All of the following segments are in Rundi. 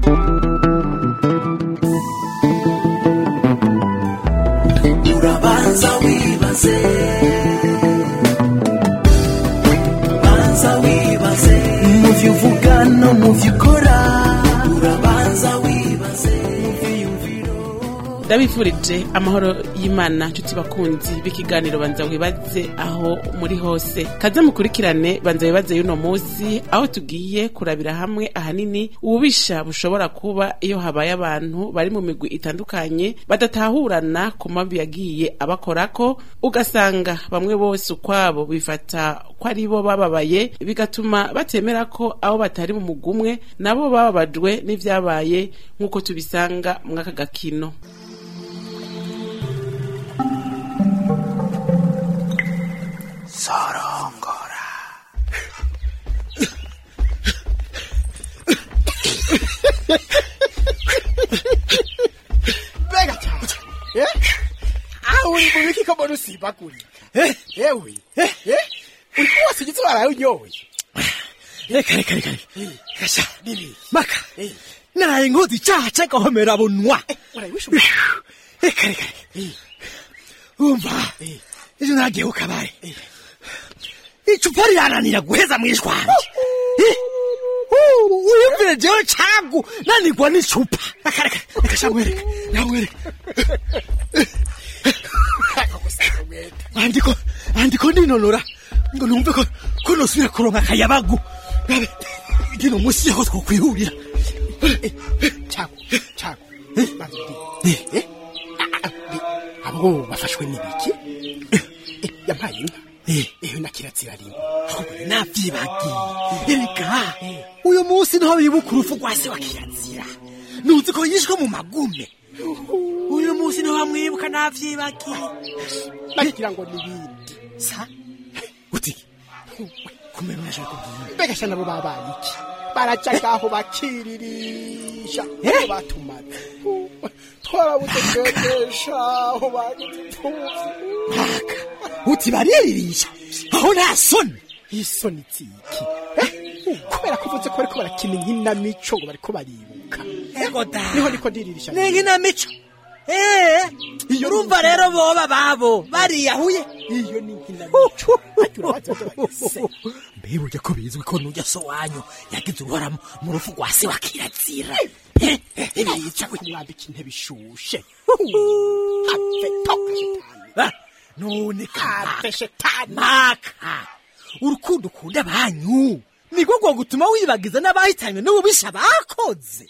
urabanza wibaze banza wibaze mu byo uvuga no mu byo ukora urabanza wibaze mu byiyumviro ndabifurije amahoro y'imana nshuti bakunzi b'ikiganiro banza wibaze aho muri hose kaze mukurikirane banza wibaze y'uno munsi aho tugiye kurabira hamwe ahanini ububisha bushobora kuba iyo habaye abantu bari mu migwi itandukanye badatahurana ku mabi yagiye abakorako ugasanga bamwe bose ukwabo bifata ko ari bo bababaye bigatuma batemera ko abo batari mu mugwi umwe nabo bababajwe n'ivyabaye nk'uko tubisanga mw'aka gakino sorongora mbega cyane eh? aho uri mu biki ko mbona usibagurira Eh, ewe eh, eh? uri kuwose igitsi waraye unyoye reka reka reka kasha Nini? maka Eh. naraye nkoze icyaha cy'agahomera bunwa urabishobora reka reka reka umva ejo nagiye ku kabare icupa rirananira guheza mu ishwanje uyumvire jewe cagu nanigwa n'icupa reka reka reka sha nkwereke nkwereke andiko andiko ndinonora ngo numve ko ko nosubira kuronka akayabagu Rabe, ngino musi yaho twokwihurira cyago cyago banza umbwire. Eh? Ah, ah, ah, abo bafashwe n'ibiki Eh, yampaye inka ehe na kirazira rimwe ahubwo navyibagiye erega uyu munsi niho bibuka urupfu rwa se wa kirazira nuzi ko yishwe mu magume uyu munsi niho bamwibuka navyibagiye nagira ngo n'ibindi sa uti kumenya unashaka kubwira mbega sha nabo babaye iki baraca ngaho bakiririsha aho batumaze twarabuze twebesha aho bagize imfuvyi uti bariririsha aho nta soni isoni ziki Eh? kubera ko uvuze ko bariko barakina inkinamico ngo bariko baribuka ego da niho niko ndiririsha ni inkinamico Eh, Iyo urumva rero boba babo bariyahuye iyo ni inkinamico Ariko urabaza ivyo bagize. mbe burya ko bizwi ko nujya so wanyu yagize uruhara mu- mu rupfu rwa se wa kirazira ibica kumwambika intebe ishushe have toka shetani Ah, none have shetani maka urukundo ukunda banyu niko rwo gutuma wibagiza n'abahitanywe n'ububisha bakoze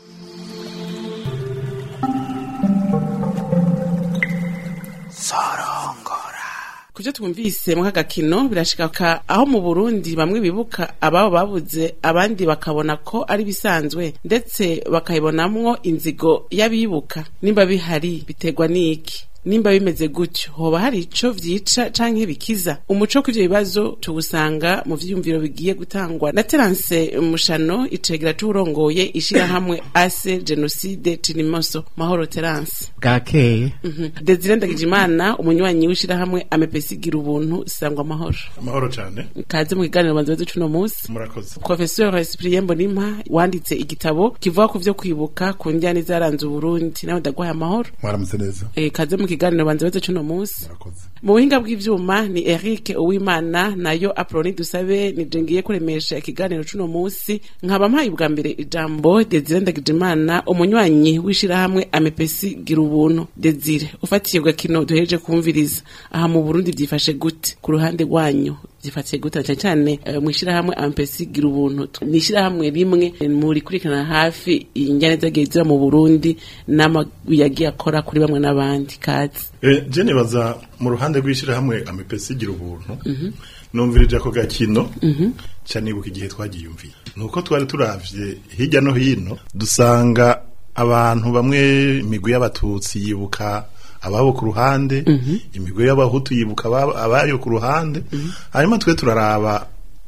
sorongora kubyo twumvise mu kagakino birashika aho mu Burundi bamwe bibuka ababo babuze abandi bakabona ko ari bisanzwe ndetse bakayibonamwo inzigo y'abibuka nimba bihari biterwa n'iki nimba bimeze gutyo hoba hari ico vyica canke bikiza umuco kw'ivyo bibazo tuwusanga mu vyiyumviro bigiye gutangwa na Terence Mushano icegera c'urongoye ishirahamwe ase genocide Tinimoso mahoro Terence bwakeye Mhm. Desire Ndagijimana umunywanyi w'ishirahamwe amepesi gira ubuntu sangwa amahoro amahoro cyane kaze mu kiganiro banza baze cuno munsi murakoze Professeur Cyprien Mbonimpa wanditse igitabo kivuga ku vyo kwibuka ku njyana zaranze Uburundi nawe ndagwaye amahoro mwaramutse neza e, kaze mu kiganiro banza baze cuno munsi murakoze mu buhinga bw'ivyuma ni Eric Uwimana nayo Aproni Dusabe nije ngiye kuremesha ikiganiro cuno munsi nkaba mpaye ubwa mbere ijambo Desire Ndagijimana umunywanyi w'ishirahamwe amepesi gira ubuntu Desire ufatiye gakino duhereje kumviriza aha mu Burundi vyifashe gute ku ruhande rwanyu vyifatiye gute cyane cyane eh, mu ishirahamwe amepesi gira ubuntu ni ishirahamwe rimwe eh, muri kurikirana hafi injyane zagiye ziba mu Burundi n'amagwi yagiye akora kuri bamwe n'abandi kazi Eh, je nibaza mu ruhande rw'ishyirahamwe amepesi igira ubuntu numvirije ako gakino ca nibuka igihe twagiyumviye nuko twari turavye hirya no hino dusanga abantu bamwe imigwi y'abatutsi yibuka ababo ku ruhande imigwi y'abahutu yibuka aba- abayo ku ruhande hanyuma twe turaraba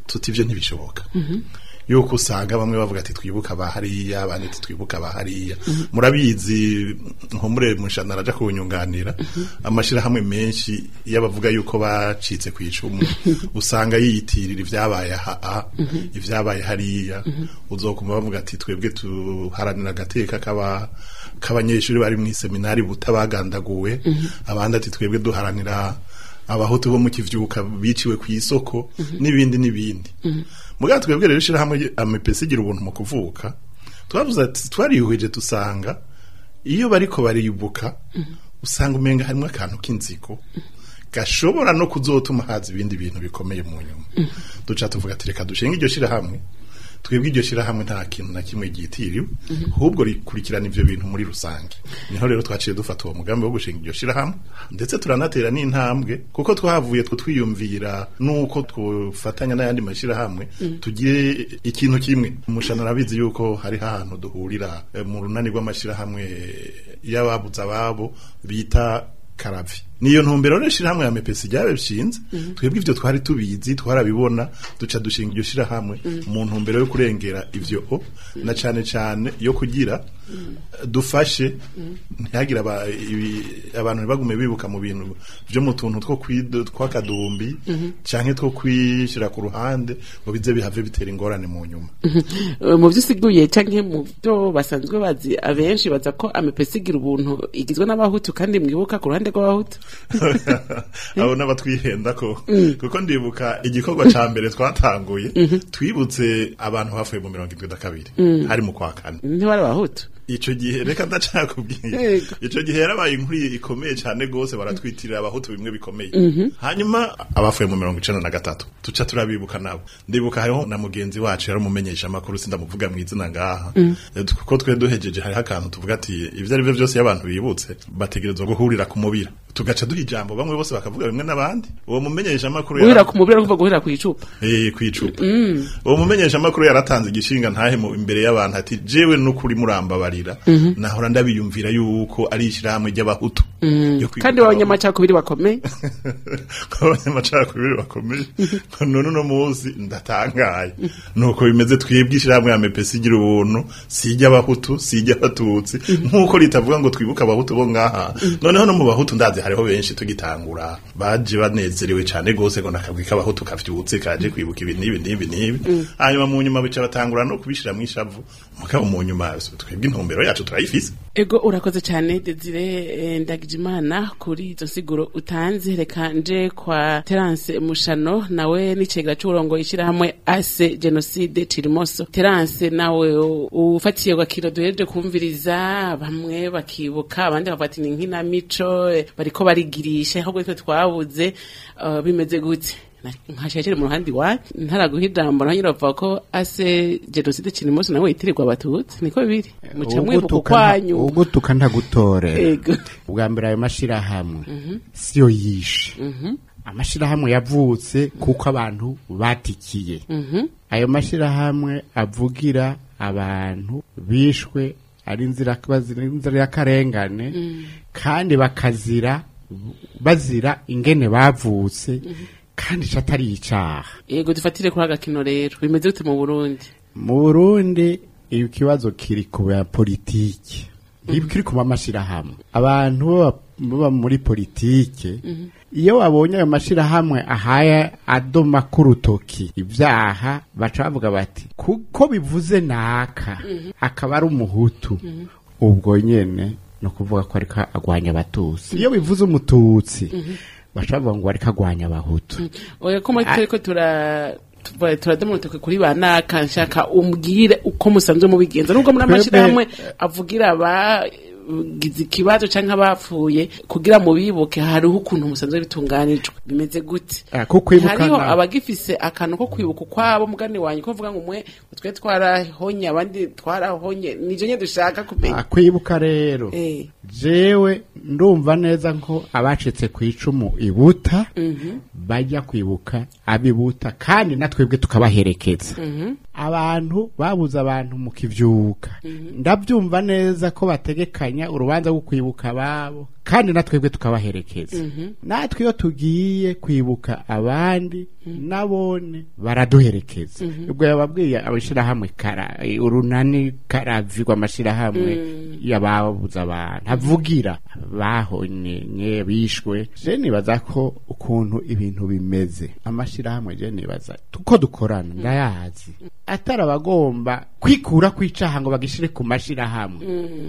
tuti ivyo ntibishoboka yuko usanga bamwe bavuga ati twibuka abahariya abandi ati twibuka abahariya murabizi nkomure mushana araja kunyunganira amashirahamwe menshi y'abavuga yuko bacitse ku icumu usanga yiyitirira ivyabaye aha ivyabaye hariya uzokuma bavuga ati twebwe tuharanira agateka kaba k'abanyeshuri bari mu seminari butabagandaguwe abandi ati twebwe duharanira abahutu bo mu kivyuka biciwe ku isoko n'ibindi n'ibindi mugabo twebwe rero ishirahamwe amepesi igira ubuntu mu kuvuka twavuze ati twariyuhije dusanga iyo bariko baribuka usanga umenga harimo akantu k'inzigo gashobora no kuzotuma haza ibindi bintu bikomeye mu nyuma duca tuvuga ati reka dushinga iryo shirahamwe twebwe iryo shirahamwe nta kintu na kimwe ryitiriwe ahubwo rikurikirana ivyo bintu muri rusange niho rero twaciye dufata uwo mugambi wo gushinga iryo shirahamwe ndetse turanatera n'intambwe kuko twahavuye two twiyumvira nuko twofatanya n'ayandi mashirahamwe tugire ikintu kimwe umushana arabizi yuko hari ahantu duhurira eh, mu runani rw'amashirahamwe y'ababuze ababo bita karavi niyo ntumbero rero shirahamwe ya mepesi ryabe bishinze twebwe ivyo twari tubizi twarabibona duca dushinga iryo shirahamwe mu ntumbero yo kurengera ivyo o na cane cane yo kugira dufashe ntihagire aba- ibi- abantu ntibagume bibuka mu bintu vyo mu tuntu two kwido tw'akadumbi canke two kwishira ku ruhande ngo bize bihave bitera ingorane mu nyuma Eh, mu byo usiguye canke mu byo basanzwe bazi abenshi baza ko amepesi igira ubuntu igizwe n'abahutu kandi mwibuka ku ruhande rw'abahutu abo n'abatwihenda ko kuko ndibuka igikorwa ca mbere twatanguye twibutse abantu bafuye mu mirongo indwi na kabiri hari mu kwa kane ntibari abahutu ico gihe reka ndacakubwiye Yego. ico gihe yarabaye inkuru ikomeye cyane gose baratwitirira abahutu bimwe bikomeye hanyuma abafuye mu mirongo icenda na gatatu tuca turabibuka nabo ndibuka hariho na mugenzi wacu yari umumenyesha amakuru sindamuvuga mu izina ngaha Eh, kuko twe duhejeje hariho akantu tuvuga ati ivyo ari byo byose iyo abantu bibutse bategerezwa guhurira ku mubira tugaca duha ijambo bamwe bose bakavuga bimwe n'abandi uwo mumenyesha amakuru guhera ku mubiri kuva guhera ku icupa Eh kwicupa. Uwo mumenyesha makuru yaratanze igishinga ntahe mu imbere y'abantu ati jewe nukuri murambabarira. Nahora ndabiyumvira yuko ari ishiramwe ry'abahutu. Yo kwibuka kandi b'abanyamacakubiri bakomeye abanyamacakubiri bakomeye. None uno munsi ndatangaye. Nuko bimeze twebwe ishiramwe ya mepesi igira ubuntu sijya abahutu sijya abatutsi nkuko ritavuga ngo twibuka abahutu bo ngaha. Noneho no mu bahutu ndazi hariho benshi tugitangura baje banezerewe cyane gose ngo nakabwi k'abahutu kavyutse kaje kwibuka ibi n'ibi n'ibi n'ibi. Hanyuma mu nyuma bica batangura no kubishira mu ishavu. Mugabo mu nyuma twebwe intumbero yacu turayifise. ego urakoze cyane desire eh, ndagijimana kuri izo nsiguro utanze reka nje kwa terance mushano nawe n'icegera c'uburongo ishyirahamwe ase genocide cirimoso terance nawe u- ufatiye gakiro duhereje kumviriza bamwe bakibuka abandi bavuga ati ni nkinamico eh, bariko barigirisha ahubwo twe twabuze eh, bimeze gute nkashakire mu ruhande iwacu ntaraguha ijambo naho nyine bavuga ko ase genocide cirimoso nawe yitirirwa abatutsi niko biri muca mwibuka ukwanyu ugutuka ntagutore ego ubwa mbere ayo mashirahamwe siyo yishe amashirahamwe yavutse kuko abantu batikiye ayo mashirahamwe avugira abantu bishwe ari inzira bazira inzira y'akarengane kandi bakazira bazira ingene bavutse kandi ico atari icaha yego dufatire kuri agakino rero bimeze gute mu burundi mu burundi iyo kibazo kiri ku ya politiki kiri ku mamashirahamwe abantu baba- baba muri politike iyo babonye ayo mashirahamwe ahaye adoma k'urutoki ibyaha baca bavuga bati kuko bivuze naka akaba ari umuhutu ubwo nyene ni ukuvuga ko ariko agwanya abatutsi iyo bivuze umututsi baca bavuga ngo ariko agwanya abahutu oya ko muri turiko tura tuva- turademurutuke kuri ba naka nshaka umbwire uko musanzwe mubigenza nubwo muri Twebwe- amashirahamwe avugira abagize ikibazo canke abapfuye kugira mubibuke hariho ukuntu musanzwe bitunganijwe bimeze gute Ah, ko kwibuka hariho na- abagifise akantu ko kwibuka ukwabo mugani wanyu ko vuga ngo mwe twe twarahonye abandi twarahonye nijo nye dushaka kumenya Ah, kwibuka rero Eh. jewe ndumva neza ko abacitse ku icumu ibuta bajya kwibuka abibuta kandi natwebwe tukabaherekeza abantu babuze abantu mu kivyuka ndabyumva neza ko bategekanya urubanza rwo kwibuka ababo kandi natwebwe tukabaherekeza natwe iyo tugiye kwibuka abandi nabone baraduherekeza ubwo yababwiye abashirahamwe kara urunani karavigwa amashirahamwe y'ababuze abantu avugira bahonye bishwe je nibaza ko ukuntu ibintu bimeze amashirahamwe je nibaza tuko dukorana ndayazi atari abagomba kwikura kwicaha ngo bagishire ku mashirahamwe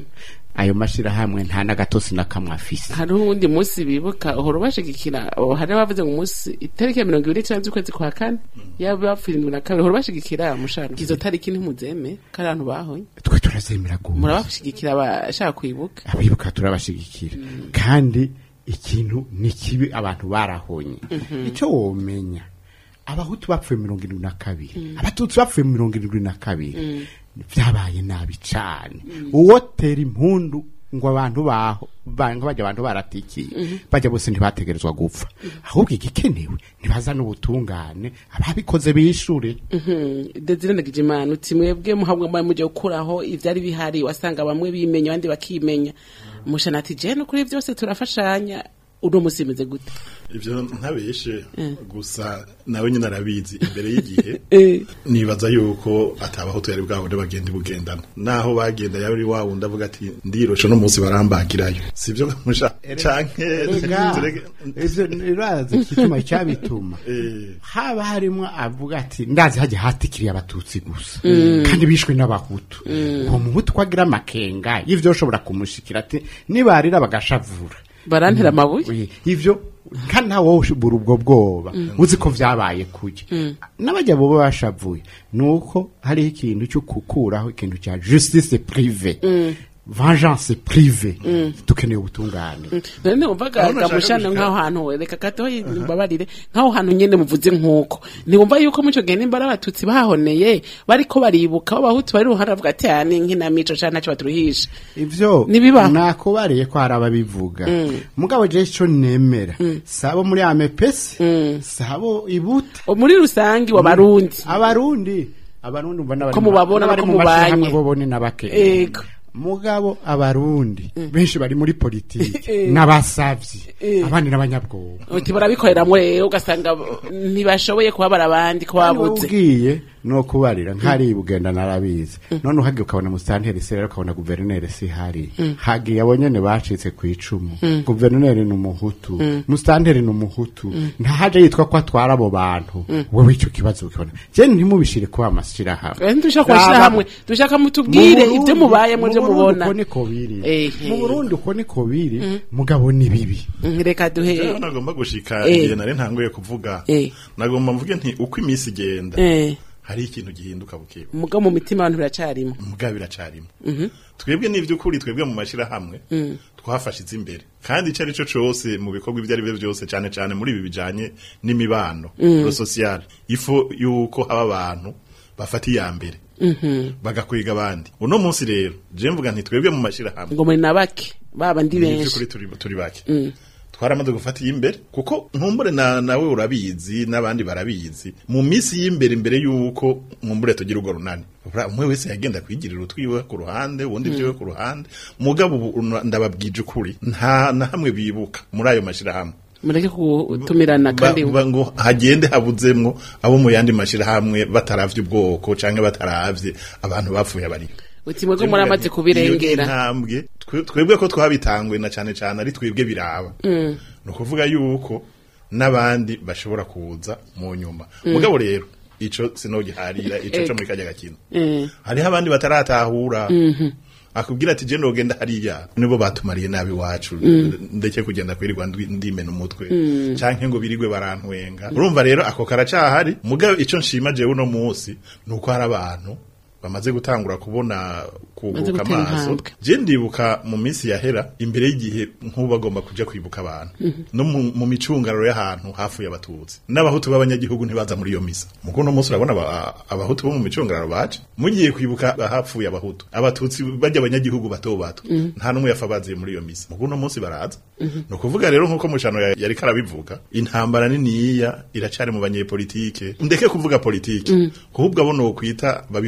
ayo mashirahamwe nta n'agatosi na kamwe afise hari uwundi munsi bibuka uhora ubashigikira oh, hari abavuze ngo umunsi itariki ya mirongo ibiri n'icyenda z'ukwezi kwa kane yaba bapfuye indwi na kabiri uhora ubashigikira mushana izo tariki ntimuzeme ko ari abantu bahonye twe turazemera gose murabashigikira abashaka kwibuka abibuka turabashigikira kandi ikintu ni kibi abantu barahonye icyo womenya abahutu bapfuye mirongo irindwi na kabiri abatutsi bapfuye mirongo irindwi na kabiri byabaye nabi cyane uwotera impundu ngo abantu baho ba- ngo bajya abantu baratikiye bajya bose ntibategerezwa gupfa ahubwo igikenewe ntibazane ubutungane ababikoze bishure Desire Ndagijimana uti mwebwe muhabwa mbaye mujya gukuraho ivyari bihari wasanga bamwe bimenya abandi bakimenya mushana ati je no kuri byose turafashanya uno musi bimeze gute ivyo ntabeshe gusa nawe nyine arabizi imbere y'igihe Eh. nibaza yuko atabaho tuyari bwabone bagenda bugendana naho bagenda yari wa wundi avuga ati ndiroshe no munsi barambagirayo sivyo musha canke tureke- ivyo irazi igituma cyabituma Eh. haba harimo avuga ati ndazi hajya hatikiriye abatutsi gusa kandi bishwe n'abahutu uwo muhutu ko agira amakenga y'ivyo ushobora kumushikira ati nibarira bagashavura barantera amabuye Oye, ivyo kandi nawe wowe ushobora ubwo bwoba uzi ko vyabaye kuja n'abajya boba bashavuye nuko hariho ikintu cyo gukuraho ikintu cya justice prive vengeance prive dukeneye ubutungane none umvaga Aho nashaka gamushana gushika. nk'aho hantu reka gato mbabarire nk'aho hantu nyene muvuze nk'uko ntiwumva yuko muco gihe nimba ari abatutsi bahoneye bariko baribuka aho abahutu bari ruhara bavuga ati "Ah, ni nk'inamico canke ntacyo baturuhisha ivyo Nibibaho. nakubariye ko hari ababivuga mugabo je ico nemera sabo muri amepesi sabo ibuta muri rusangi wa barundi abarundi abarundi mbona bari Ko mu- mubabona n'abari ko mu mubanye. mashirahamwe bo bone n'abake Ego. mugabo abarundi benshi bari muri politiki Eh. n'abasavyi Eh. abandi n'abanyabwoba uti barabikoreramwo rero ugasanga ntibashoboye kubabara abandi ko babuze ugiye no kubarira nkari bugenda narabizi none uhagiye ukabona musitanteri se rero ukabona guverineri si hari hagiye abo nyene bacitse ku icumu guverineri ni umuhutu musitanteri ni umuhutu ntahaje yitwa ko atwara abo bantu wowe ico kibazo ukibona je ntimubishire kuba amashirahamwe Eh, dushaka kubashira hamwe dushaka mutubwire ibyo mubayemo ibyo mubona uko niko biri Ehe. mu Burundi uko niko biri mugabo ni bibi Mm, reka duhe Rero nagomba gushika Eh. igihe nari ntanguye kuvuga Eh. nagomba mvuge nti uko iminsi igenda eh, hari ikintu gihinduka bukebu muga mu mitima abantu biracarimo muga biracarimo twebwe n'ivy'ukuri twebwe mu mashirahamwe twafashize imbere kandi icyo ari cyo cyose mu bikorwa ibyo ari byo byose cyane cyane muri ibi bijanye n'imibano no social ifo yuko haba abantu bafata iya mbere bagakwiga abandi uno munsi rero je mvuga nti twebwe mu mashirahamwe ngo muri nabake baba ndi benshi by'ukuri turi turi bake twaramaze gufata imbere kuko nkumbure na nawe urabizi n'abandi barabizi mu minsi y'imbere imbere y'uko nkumbure tugira urwo runani Ura- umwe wese yagenda kwigirira utwiwe ku ruhande uwundi ibyiwe ku ruhande mugabo ubu una- ndababwije ukuri nta na hamwe bibuka muri ayo mashirahamwe mureke kutumirana Ba- kandi ba- ngo hagende habuzemwo abo mu yandi mashirahamwe bataravye ubwoko canke bataravye abantu bapfuye bariho uti mwebwe muramaze kubirengera intambwe twe- twebwe ko twabitangwe na cane cane ari twebwe biraba ni ukuvuga yuko n'abandi bashobora kuza mu nyuma mugabo rero ico sinogiharira ico co muri kajya gakino Eh, hariho abandi bataratahura akubwira ati je ndogenda hariya nibo batumariye nabi wacu ndeke kugenda kwirirwa ndwi- ndimena umutwe canke ngo birigwe barantwenga urumva rero ako karacahari mugabo ico nshima jewe uno munsi nuko hari abantu bamaze gutangura kubona kuguruka gutera amaso intambwe. je ndibuka mu minsi yahera imbere y'igihe nk'ubu bagomba kuja kwibuka abantu no mu, mu micungararo y'ahantu hafuye abatutsi n'abahutu b'abanyagihugu ntibaza muri iyo misa muko uno munsi urabona aba- abahutu bo mu micungararo baje mugiye kwibuka ahapfuye abahutu abatutsi bajya abanyagihugu bato bato nta n'umwe yafa baziye muri iyo misa muko uno munsi baraza ni ukuvuga rero nk'uko mushano ya- yariko arabivuga intambara niniya iracari mu banyepolitike ndeke kuvuga politike kuhubwo abo nokwita babifisemwo inyungu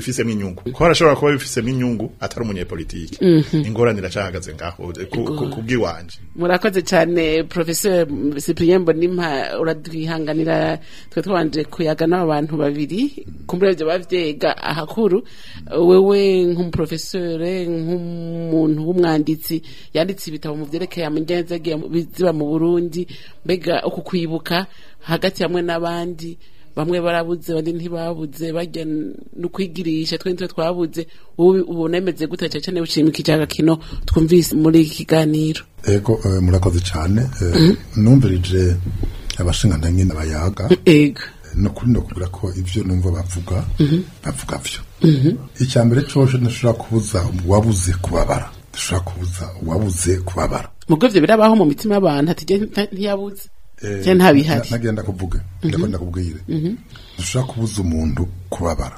inyungu ko harashobora kuba bifise n'inyungu atari umunyepolitike ingorane iracahagaze ngaho ku- ku- kubw'iwanje murakoze cyane professeur Cyprien Mbonimpa uradwihanganira twe twanje kuyaga n'aba bantu babiri kumbure byo bavyega ahakuru wewe nk'umuprofesseur nk'umuntu w'umwanditsi yanditse ibitabo mu vyerekeye amangenzi yagiye mu- ziba mu Burundi mbega uku kwibuka hagati hamwe n'abandi bamwe barabuze abandi ntibabuze bajya no kwigirisha twe nitwe twabuze wowe ubona emeze gute cyane cyane ushimikije agakino twumvise muri iki kiganiro ego eh, murakoze cyane eh, numvirije abashingana nyine bayaga ego no kuri ndakubwira ko ivyo numva bavuga bavuga vyo icya mbere cyose ntashobora kubuza uwabuze kubabara dushobora kubuza uwabuze kubabara mugo ivyo birabaho mu mitima y'abantu ati "Je nta- ntiyabuze Eh, cyane ntabihari na- nagenda kuvuga ndakunda kubwire dushobora kubuza umuntu kubabara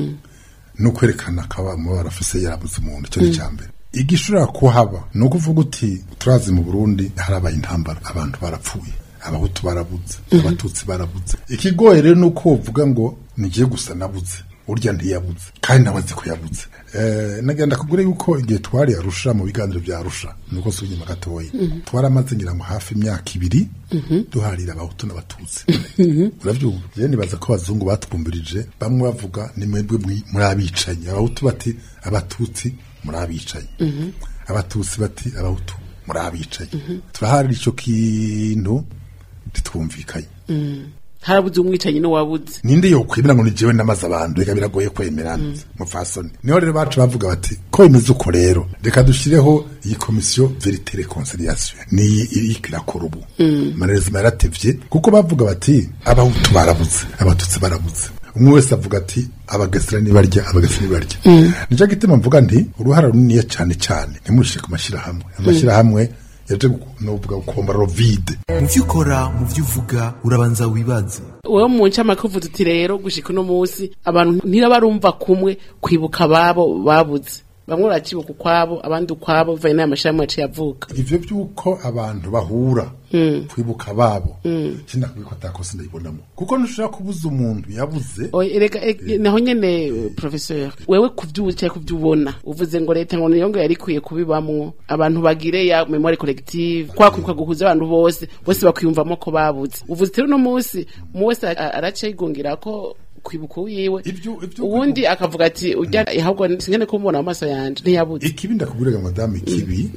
no kwerekana akaba umubabaro afise yarabuze umuntu icyo ni icya mbere igishobora kuhaba ni ukuvuga uti turazi mu burundi harabaye intambara abantu barapfuye abahutu barabuze abatutsi barabuze ikigoye rero ni uko uvuga ngo nigiye gusa nabuze urya ntiyabuze kandi nawe azi ko yabuze Eh, nagenda kubwira yuko igihe twari arusha mu biganiro bya arusha nuko si inyuma gatoya twaramaze ngira ngo hafi imyaka ibiri duharira abahutu n'abatutsi urabyumva rero nibaza ko abazungu batwumbirije bamwe bavuga ni mwebwe mwi- muri abicanyi abahutu bati abatutsi muri abicanyi abatutsi bati abahutu muri abicanyi turaharira icyo kintu ntitwumvikanye harabuze umwicanyi n'uwabuze ninde yokwemera ngo ni jewe namaze abantu reka biragoye kwemerana mupfasoni niho rero bacu bavuga bati ko bimeze uko rero reka dushyireho iyi komisiyo verite reconciliation ni iriko irakora ubu amarezima yaratevye kuko bavuga bati abahutu barabuze abatutsi barabuze umwe wese avuga ati abagesera nibarya abagesera nibarya nicyo gituma mvuga nti uruhara runiniya cyane cyane ntimushire ku mashyirahamwe amashyirahamwe yaje novuga gukomba rovide mu byo ukora mu byo uvuga urabanza wibaze wowe mu ncamakuvu tuti rero gushika uno munsi abantu ntirabarumva kumwe kwibuka ababo babuze bamwe barakibuka ukwabo abandi ukwabo bivanye n'aya mashirahamwe yaciye avuka ivyo vy'uko abantu bahura kwibuka babo sindakubwira ko atakosa ndayibonamo kuko ntushobora kubuza umuntu yabuze Oya, erega e- naho nyene eh, professeur wewe kuvyuzi cyangwa kuvyubona uvuze ngo leta ngo niyo ngo yari ikwiye kubibamwo abantu bagire ya memoire collective kwa kwibuka guhuza abantu bose bose bakwiyumvamo ko babuze uvuze rero uno munsi umwe wese a- araca yigungira ko kwibuka wiwe Ivyo- ivyo uwundi akavuga ati ujya ahubwo singene kumubona mu maso yanje ntiyabuze ikibi ndakubwiraga madamu ikibi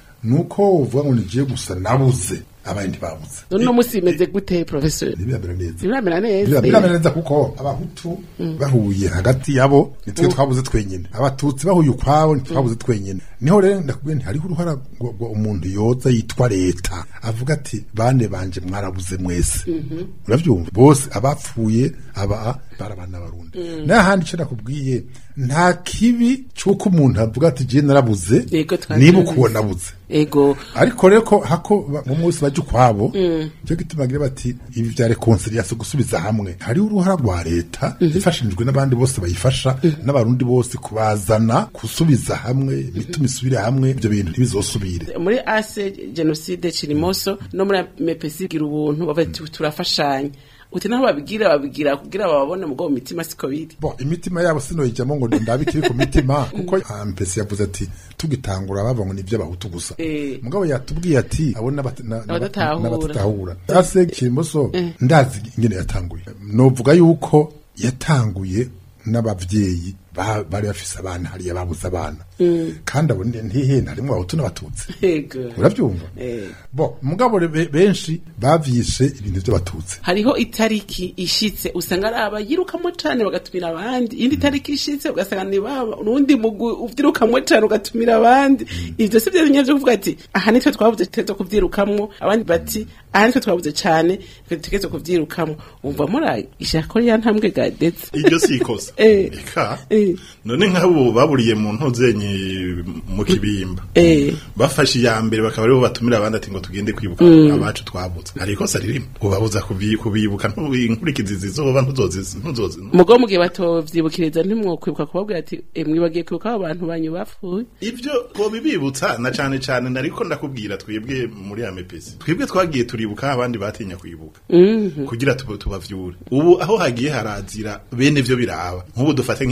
nuko uvuga ngo nigiye gusa nabuze abandi babuze none uno munsi bimeze gute professeur ntibirabera neza biramera neza birabera neza kuko abahutu bahuye hagati yabo nitwe twabuze twenyine abatutsi bahuye ukwabo ntitwabuze twenyine niho rero ndakubwira nti hariho uruhara ngo ngo umuntu yoza yitwa leta avuga ati bane banje mwarabuze mwese urabyumva bose abapfuye aba barabana barundi n'ahandi icyo nakubwiye nta kibi cy'uko umuntu avuga ati je narabuze Yego, twari niba tubizi. ukuwo nabuze ego ariko rero ko hako ba- mu munsi bajya ukwabo cyo gituma bagira bati ibi bya reconciliation gusubiza hamwe hariho uruhara rwa leta ifashijwe n'abandi bose bayifasha n'abarundi bose kubazana gusubiza hamwe imitima isubire hamwe ibyo bintu ntibizosubire muri ase genocide kirimoso no muri mepesi gira ubuntu bavuga ati turafashanya uti naho babigira babigira kugira bababone mu bwo mu mitima siko biri bo imitima yabo sinoyijyamo ngo ndabe ikiri ku mitima kuko mpesi yavuze ati tugitangura bava ngo ni iby'abahutu gusa Eh. mugabo yatubwiye ati abo n'abata- na- na- Abadatahura. n'abadatahura ase kirimoso ndazi ingene yatanguye novuga yuko yatanguye n'abavyeyi ba- bari bafise abana hariya babuze abana kandi abo ni- ntihenda harimo abahutu n'abatutsi ego urabyumva Eh. bo mugabo re- be- benshi bavyishe ibintu by'abatutsi hariho itariki ishitse usanga ari abayirukamo cane bagatumira abandi iyindi tariki ishitse ugasanga ni baba urundi mugwi uvyirukamwo cane ugatumira abandi ivyo si vyo binye vyo kuvuga ati aha nitwe twabuze tutegerezwa kuvyirukamwo abandi bati aha nitwe twabuze cane twe dutegerezwa kuvyirukamwo umva muri ishako ya ntambwe gadetse iryo si ikosa Eh. eka Eh. none nk'abo baburiye mu ntuzenyi mu kibimba Eh. bafashe iya mbere bakaba aribo batumira abandi ati ngo tugende kwibuka abacu twabutse hari ikosa ririmo ubabuza kubi- kubibuka ntu- inkurikizi zizoba ntuzozi ntuzozi mugo mugihe batovyibukiriza ntimwokwibuka kubabwira ati "Eh, mwibagiye kwibuka abo bantu banyu bapfuye ibyo bibibutsa na cane cane nariko ndakubwira twebwe muri amepesi twebwe twagiye turibuka abandi batinya kwibuka kugira tuba tubavyure ubu aho hagiye harazira bene vyo biraba nk'ubu dufate nk'ivyo vya mirongo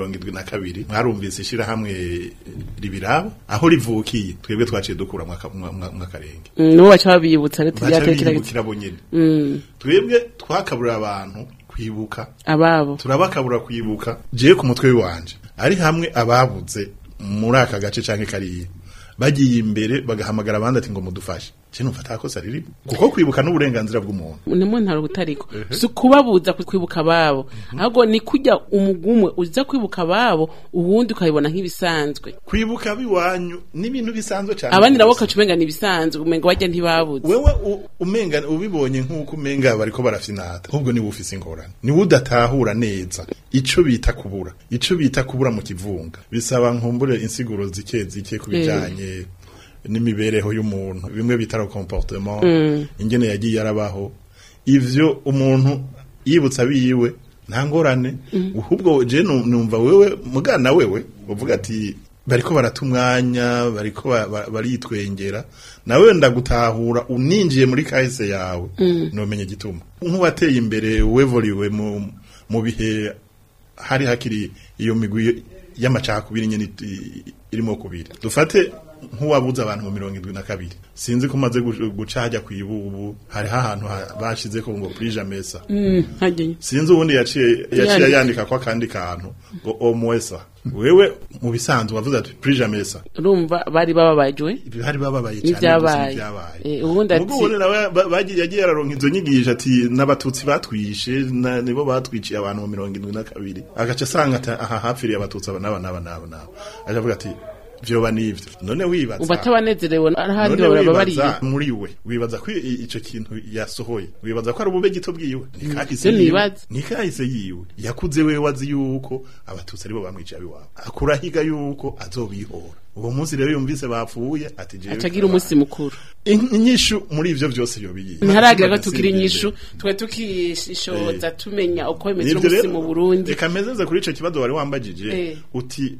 mirongo indwi na kabiri mwarumvise ishirahamwe ribiraba aho rivukiye twebwe twaciye dukura mwakarenge nibo baca babibutsa rero baca tubyatera biyibukira bo nyene twebwe twakaburira abantu kwibuka ababo turabakabura kwibuka jewe ku mutwe wanje ari hamwe ababuze muri aka gace canke kariya bagiye imbere bagahamagara abandi ati ngo mudufashe je numva atakosa riri kuko kwibuka n'uburenganzira bw'umuntu ni mu ntaro butariko si ukubabuza kwibuka ababo ahubwo ni kujya umugumwe uza kwibuka ababo ubundi ukabibona nk'ibisanzwe kwibuka biwanyu n'ibintu bisanzwe cyane abandi nabo rwose. ukaca umenga ni ibisanzwe umenga wajya ntibabuze wewe u- umenga ubibonye nk'uko umenga bariko barafinata ahubwo niwe ufise ingorane niwe udatahura neza ico bita kubura ico bita kubura mu kivunga bisaba nkumbure insiguro zike zike ku bijanye n'imibereho y'umuntu bimwe bita le comportement ingene yagiye arabaho ivyo umuntu yibutsa biyiwe nta ngorane ahubwo je nu- numva wewe mugana wewe uvuga ati bariko barata umwanya bariko ba- ba- baritwengera nawe ndagutahura uninjiye muri kahise yawe nomenye gituma nk'uwateye imbere wevoriwe mu mu bihe hari hakiri iyo migwi y'amacakubiri nyene it- irimo kubiri dufate nk'uwabuze abantu mu mirongo indwi na kabiri sinzi ko umaze gu- guca hajya ku ibubu hariho ahantu ha- bashize ko ngo prija mesa hajyayo sinzi ubundi yaciye yaciye Yandika. yandika ko akandi kantu ngo omwesa wewe mu bisanzwe wavuze ati prija mesa urumva bari bababajwe hari bababaye cyane N'ivyabaye. gusa n'ivyabaye. Eh, ubundi ati- Mugo ubundi nawe ba- bagiye yagiye araronka izo nyigisho ati n'abatutsi batwishe na- nibo batwiciye abantu mu mirongo indwi na kabiri agaca asanga ati aha hapfiriye abatutsi aba n'aba n'aba n'aba n'aba aca avuga ati vyoba n'ivyo none wibaza uba atabanezerewe ahandi none baba bariye wibaza muri we wibaza ko i- ico kintu yasohoye wibaza ko ari ubube gito bwiwe nikahise Ivyo yiwe nibaza. nikahise yiwe yakuze wewe wazi yuko abatutsi aribo bamwicaye abiwabo akurahiga yuko azobihora uwo munsi rero yumvise bapfuye ati jewe acagira umunsi mukuru In- inyishu muri ivyo vyose yobiye ntiharagira ko tugira inyishu twe tukishoza tumenya uko bimeze Nivyo umunsi rero, mu burundi reka mezeze kuri ico kibazo wari wambajije Eh. uti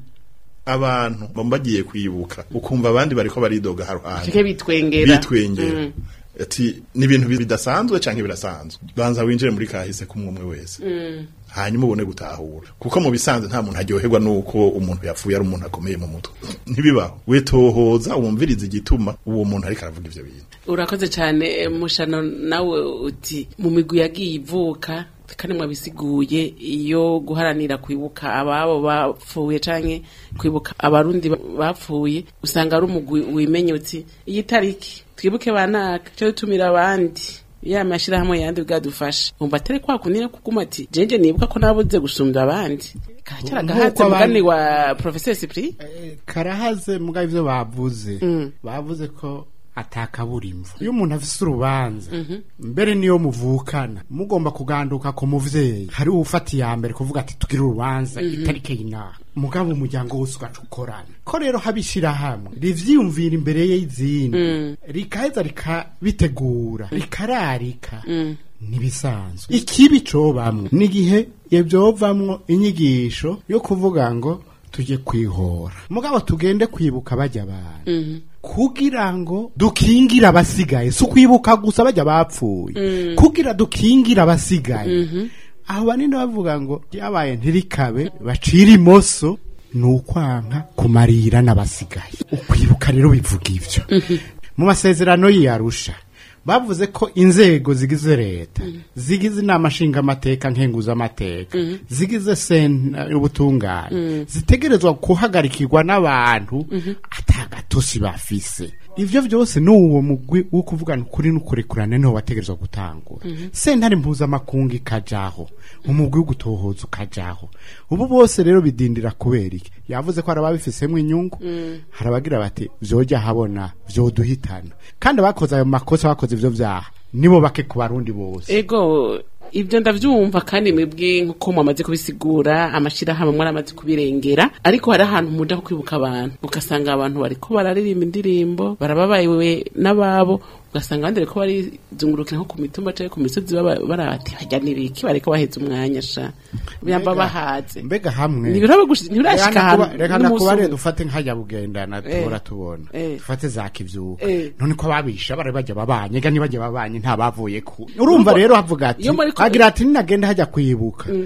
abantu bambagiye kwibuka ukumva abandi bariko baridoga haruhande cike bitwengera bitwengera Mm. ati ni ibintu bidasanzwe canke birasanzwe banza winjire muri kahise kumwe umwe wese hanyuma ubone gutahura kuko mu bisanzwe nta muntu aryoherwa nuko umuntu yapfuye ari umuntu akomeye mu mutwe ntibibaho wetohoza wumviriza igituma uwo muntu ariko aravuga ivyo bintu urakoze cyane eh, mushano nawe uti mu migwi yagiye ivuka kandi mwabisiguye iyo guharanira kwibuka ababo bapfuye canke kwibuka abarundi ba- bapfuye usanga ari umugwi wimenye uti iyi tariki twibuke banaka cyo tumira abandi ya mashirahamwe yandi bwadufasha umva atari kwa kunira kuguma ati jeje nibuka ko nabuze gusumbya abandi karacyara Nk'uko gahatse abandi- mugani wa professeur Cyprien karahaze muga ivyo bavuze bavuze ko atakabura imvu iyo umuntu afise urubanza mbere niyo muvukana mugomba kuganduka ku muvyeyi hari ufata iya mbere kuvuga ati tugire urubanza itarike y'inaha mugabo umuryango wose ugaca ukorana ko rero habishira hamwe rivyiyumvira imbere y'izindi rikaheza rikabitegura rikararika ntibisanzwe ikibi cobamwo n'igihe ivyovamwo inyigisho yo kuvuga ngo tujye kwihora mugabo tugende kwibuka bajya abantu kugira ngo dukingire abasigaye si ukwibuka gusa bajya bapfuye kugira dukingire abasigaye aho banini bavuga ngo ryabaye ntirikabe bacira imoso ni ukwanka kumarira n'abasigaye ukwibuka rero bivuga ibyo mu masezerano y'iyarusha bavuze ko inzego zigize leta zigize inama nshingamateka nkenguzamateka zigize sena y'ubutungane zitegerezwa guhagarikirwa n'abantu atagatosi bafise ivyo vyose ni uwo mugwi wo kuvugana ukuri n'ukurekurane niho wategerezwa gutangura sentare mpuzamakungu ikajaho umugwi wo gutohoza ukajaho ubu bose rero bidindira kubera iki yavuze ko hari ababifisemwo inyungu hari abagira bati vyoja habona vyoduhitana kandi abakoze ayo makosa bakoze ivyo vyaha nibo bake ku barundi bose ego ibyo ndavyumva kandi mwebwe nkuko mwamaze kubisigura amashirahamwe mwaramaze kubirengera ariko hari ahantu muja ho kwibuka abantu ugasanga abantu bariko bararirimba indirimbo barababayewe n'ababo ugasanga abandi bariko barizungurukira nko ku mitumba canke ku misozi baba- barati hajya nibiki bariko baheza umwanya sha biyamba bahaze mbega hamwe ntibiraba gushika ntibirashika Reka nakuba- ahantu reka n'umunsi nakubare umwe. dufate nkajya bugendana tuhora tubona Eh. dufate za kivyuka Eh. none ko ababisha bari bajya babanye ega ntibajya babanye nta bavuye ku urumva rero havuga ati iyo muri ko- agira ati ninagenda hajya kwibuka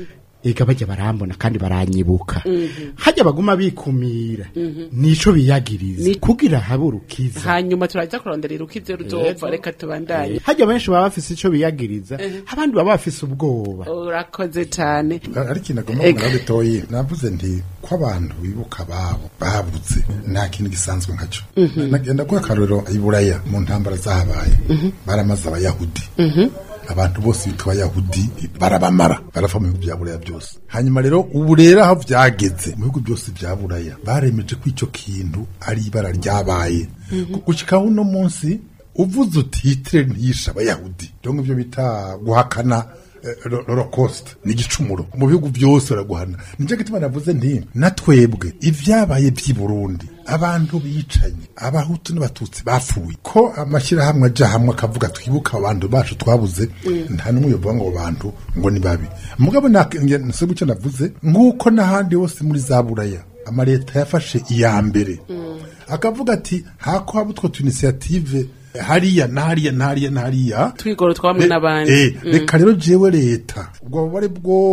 ega bajya barambona kandi baranyibuka hajya baguma bikumira nico biyagiriza Ni- kugira habe urukiza hanyuma turaza kuronderera uko ivyo ruzova reka tubandanye hajya benshi baba bafise ico biyagiriza abandi baba bafise ubwoba urakoze cane ariko inagomba Ega. kumara bitoyi navuze nti ko abantu bibuka babo babuze nta kintu gisanzwe nkaco nagenda kuba akarorero iburaya mu ntambara zahabaye baramaze abayahudi abantu bose bitwa abayahudi barabamara barava mu bihugu bya buraya byose hanyuma rero ubu rero aho vyageze mu bihugu byose bya buraya baremeje ko ico kintu ari ibara ryabaye gushika uno munsi uvuze uti hitler ntiyishe abayahudi donc ivyo bita guhakana Holocaust ni igicumuro mu bihugu byose baraguhana nicyo gituma navuze nti natwebwe ibyabaye by'i Burundi abantu bicanye abahutu n'abatutsi bapfuye ko amashyirahamwe aja hamwe akavuga twibuka abantu bacu twabuze nta n'umwe yovuga ngo abo bantu ngo ni babi mugabo nase gucyo navuze nk'uko n'ahandi hose muri za buraya amaleta yafashe iya mbere akavuga ati hako haba utwo tu initiative hariya nahariya nahariya nahariya twigoro twamwe Re- n'abandi eh, reka rero jewe leta ubwo bubare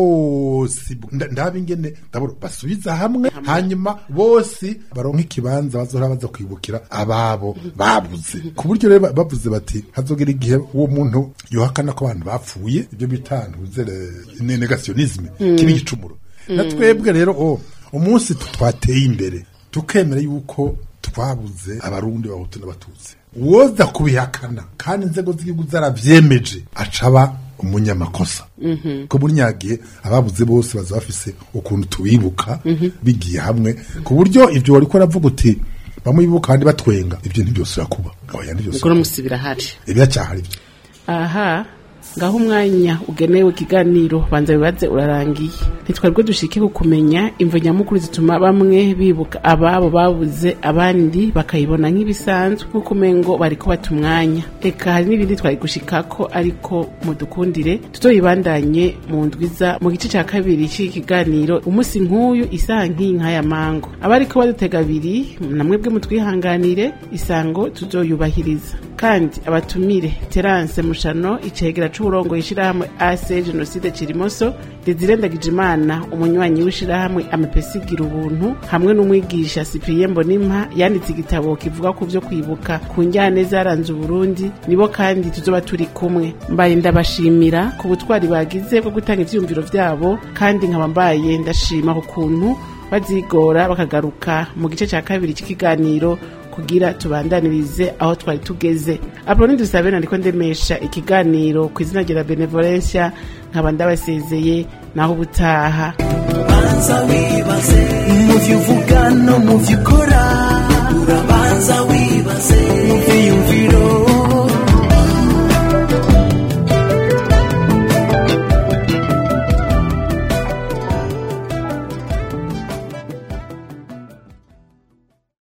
bwose nda- ndabe ingene ndabona basubiza hamwe hanyuma bose baronka ikibanza bazohora baza kwibukira ababo babuze ku buryo rero ba- bavuze bati hazogera igihe uwo muntu yohakana ko abantu bapfuye ibyo bita ntuzere negationisme kiba igicumuro na twebwe rero o umunsi tu- twateye imbere tukemera yuko twabuze abarundi bahutu n'abatutsi woza kubihakana kandi inzego z'igihugu zaravyemeje acaba umunyamakosa ko muri nyagihe ababuze bose baza bafise ukuntu tubibuka bigiye hamwe ku buryo ivyo wariko uravuga uti bamwe bibuka abandi batwenga ivyo ntivyosubira kuba oya ubwo ntivyosubira musi birahari ibiracyahari ivyo aha ngaho umwanya ugenewe ikiganiro banza bibaze urarangiye ntitwebwe dushike ku kumenya imvo nyamukuru zituma bamwe bibuka ababo babuze abandi bakayibona nk'ibisanzwe nk'uko umengo bariko bata umwanya reka hari n'ibindi twari gushikako ariko mudukundire tuzoyibandanye mu ndwiza mu gice ca kabiri c'iki kiganiro umunsi nk'uyu isaha nk'iyi nk'aya mango abariko badutega abiri namwebwe mutwihanganire isango tuzoyubahiriza kandi abatumire terance mushano icegera c'uburongo ishirahamwe ase jenoside kirimoso desire ndagijimana umunywanyi w'ishirahamwe amepesigira ubuntu hamwe n'umwigisha cyprien mbonimpa yanditse igitabo kivuga ku vyo kwibuka ku njyane zaranze uburundi nibo kandi tuzoba turi kumwe mbaye ndabashimira ku butwari bagize bwo gutanga ivyiyumviro vyabo kandi nkaba mbaye ndashima ku kuntu bazigora bakagaruka mu gice cya kabiri cy'ikiganiro kugira tubandanirize aho twari tugeze apoloni dusabe nandiko ndemesha ikiganiro ku izina rya benevolencia nkaba ndabasezeye naho ubutaha banza wibaze mu byo uvuga no mu byo ukora urabanza wibaze mu byiyumviro